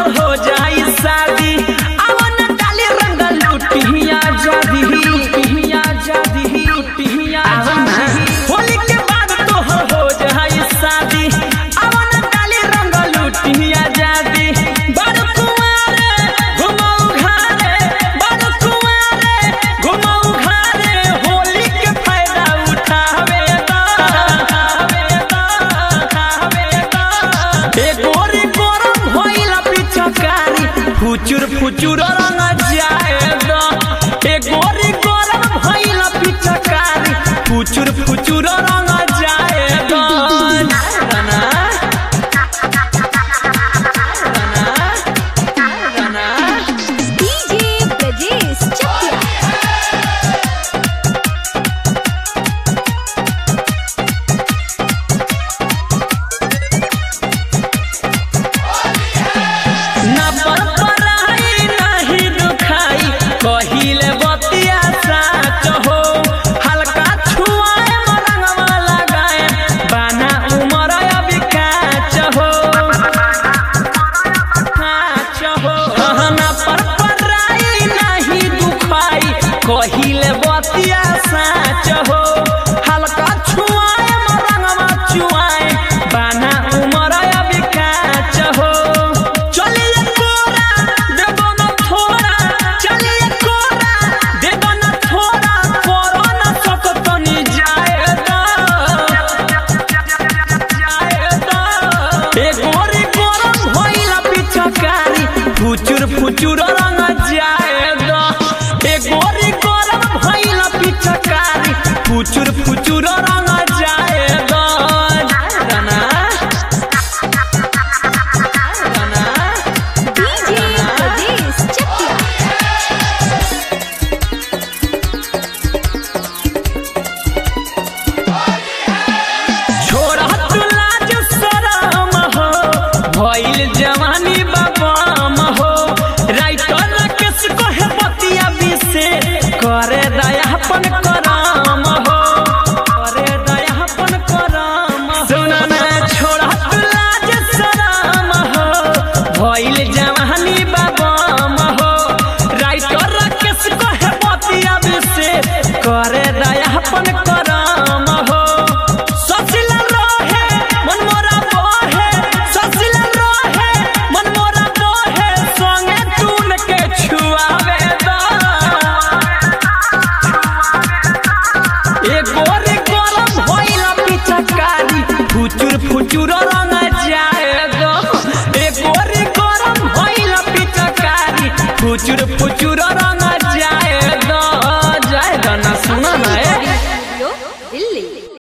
तोहर हो जाई शादी अवन डाली रंग लुटिया जादी लुटिया जादी लुटिया जादी होली के बाद तोहर हो जाई शादी अवन डाली रंग लुटिया जादी बड़ कुंवारे घुमाऊ घारे बड़ कुंवारे घुमाऊ घारे होली के फायदा उठावे दा उठावे दा उठावे दा ए गोरी गरम होइला पिछकारी फुचुर फुचुर रंग जाए दा ए गोरी गरम होइला पिछकारी फुचुर फुचुर रंग जाए दा ना डीजे ब्रजेश चकिया ना पर पराई नाही दुखाई कहिले बतिया साच हो हल्का छुआए मरंगवा लगाए बाना उमर अभी काच हो काच हो ना पर पराई नाही दुखाई कहिले बतिया साच हो हल्का छुआए मरंगवा चुआए बाना उमर अभी काच हो चलिए कोरा देबो न थोड़ा चलिए कोरा देबो न थोड़ा करो न सकतनी जाए दा जाए दा ए गोरी गरम होइला पिछकारी फुचुर फुचुर रंग जाए दा ए गोरी गरम होइला पिछकारी फुचुर फुचुर रंग जाए दा ना ना डीजे ब्रजेश चकिया छोड़ा तू लाज शरम हो भइल जवानी बाबाम हो राइटर केस कहे बतिया बिसे करे दयापन कराम हो करे दयापन कराम सुना ना छोड़ा तू लाज शरम हो भइल जवानी बाबाम हो राइटर केस कहे बतिया बिसे करे दयापन कराम हो ससिला रहे मन मोरा बहे ससिला रहे मन मोरा बहे संगे टून के छुआवे दा ए गोरी गरम होइला पिचकारी फुचुर फुचुर रंग जाए दा ए गोरी गरम होइला पिचकारी फुचुर फुचुर रंग